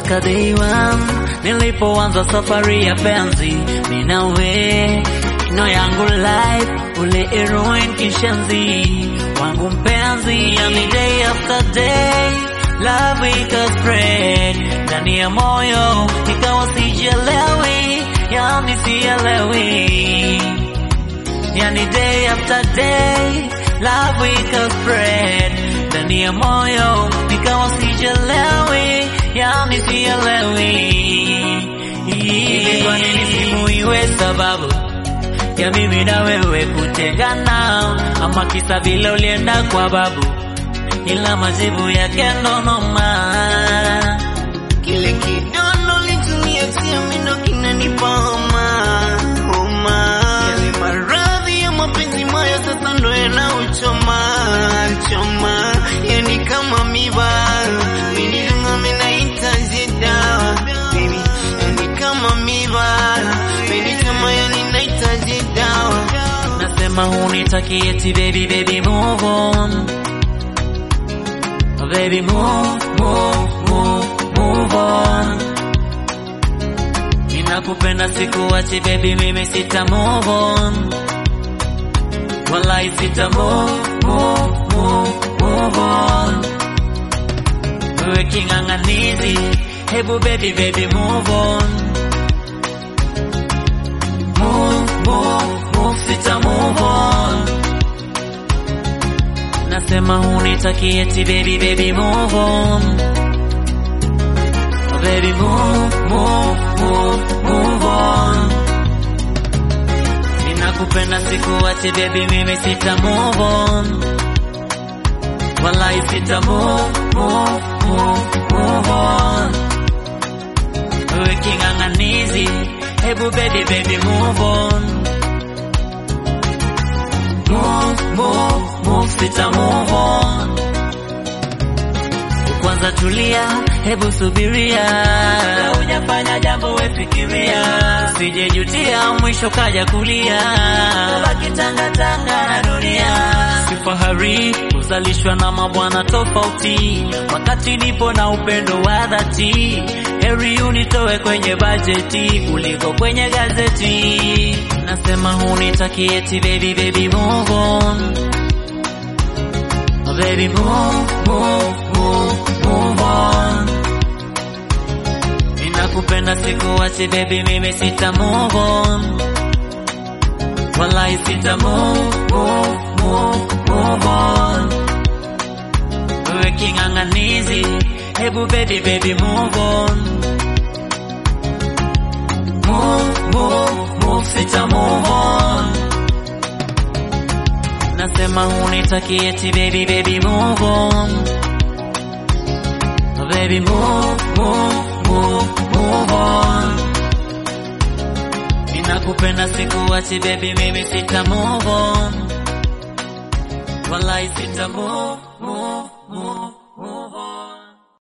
toka day one nilipoanza safari ya penzi minawe no yangu life ule heroin kishenzi wangu mpenzi yani day after day love ikaspread ndani ya moyo ikawa sijelewi yani sielewi yani day after day love ikaspread ndani ya moyo ikawa sijelewi yani sielewi ilikuwa nini simu iwe sababu ya mimi na wewe kutengana ama kisa vile ulienda kwa babu ila majibu yake ndo noma Kile kidono litumia siamino kinanipa homa homa. Yale maradhi ya mapenzi maya sasa ndo yanauchoma choma, yani kama miba minilunga minahitaji dawa baby, yani kama miba minisema yani nahitaji dawa nasema hunitaki eti baby baby move on baby move move move move on ninakupenda sikuachi baby mimi sita move on wallahi sita move move move move on wewe king'ang'anizi hebu baby baby move on move move move sita move on nasema hunitaki eti baby baby move on baby move move move move on ninakupenda sikuache baby mimi sita move on wallahi sita move move move move on wewe king'ang'anizi hebu baby baby move on move move move sita move on kwanza tulia hebu subiria hujafanya jambo wefikiria usijejutia mwisho kaja kulia baki tangatanga na dunia sifahari kuzalishwa na mabwana tofauti wakati nipo na upendo wa dhati heri unitoe kwenye bajeti kuliko kwenye gazeti nasema hunitaki eti baby baby move on baby move move move move on ninakupenda sikuachi baby mimi sita move on wallahi sita move move move move on wewe king'ang'anizi hebu baby baby move on move move move sita move on nasema hunitaki eti baby baby move on baby move move move move on ninakupenda sikuachi baby mimi sita move on wallahi sita move move move